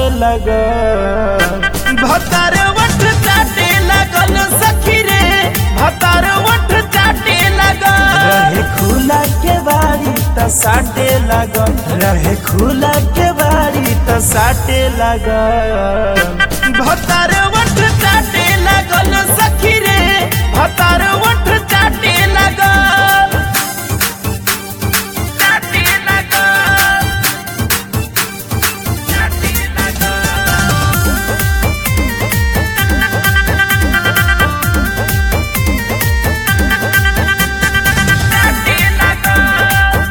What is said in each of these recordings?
लगल भतार वठ चाटे लगल सखी रे भतार वठ चाटे लगल रहे खुला के बारी त साटे लगल रहे खुला के बारी त साटे लगल भतार वठ चाटे लगल सखी रे भतार वठ चाटे लगल चाटे लगल चाटे लगल चाटे लगल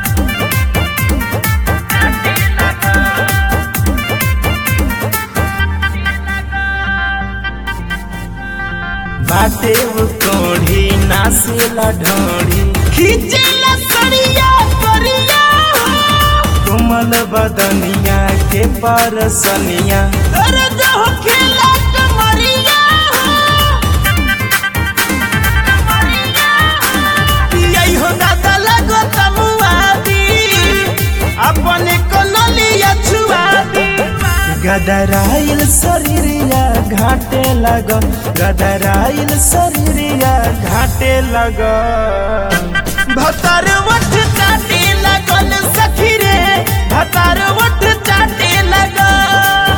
चाटे लगल बाटे वो कोढ़ी नासेला ढोढ़ी खींचेला सड़िया करिया कोमल बदनिया के परसनिया दर्द हो खेला कमरिया यही हो दादा लगो तमुआदी अपने को नलिया छुआदी गदराइल शरीरिया घाटे लगल गदराइल शरीरिया घाटे लगल भतार वठ चाटे लगल सखी रे भतार वठ चाटे लगल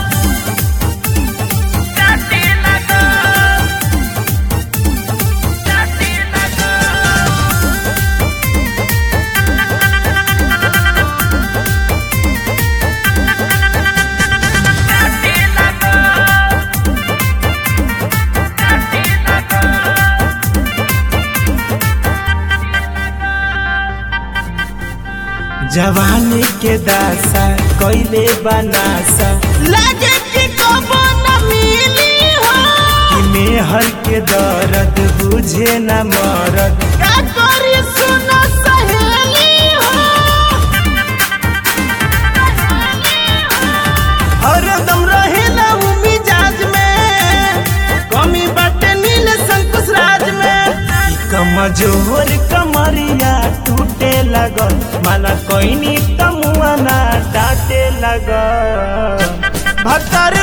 चाटे लगल चाटे लगल चाटे लगल चाटे लगल जवानी के दासा कैले बनासा लगे कि कबो न मिली हो कि मेहर के दर्द बुझे न मरद का करी सुन सहेली हो हरदम रहेला उ मिजाज में कमी बाटे नील संकुश राज में कि कमजोर कमरिया टूटे लगल माला कोइनी तमुआना डाटे लगल भतर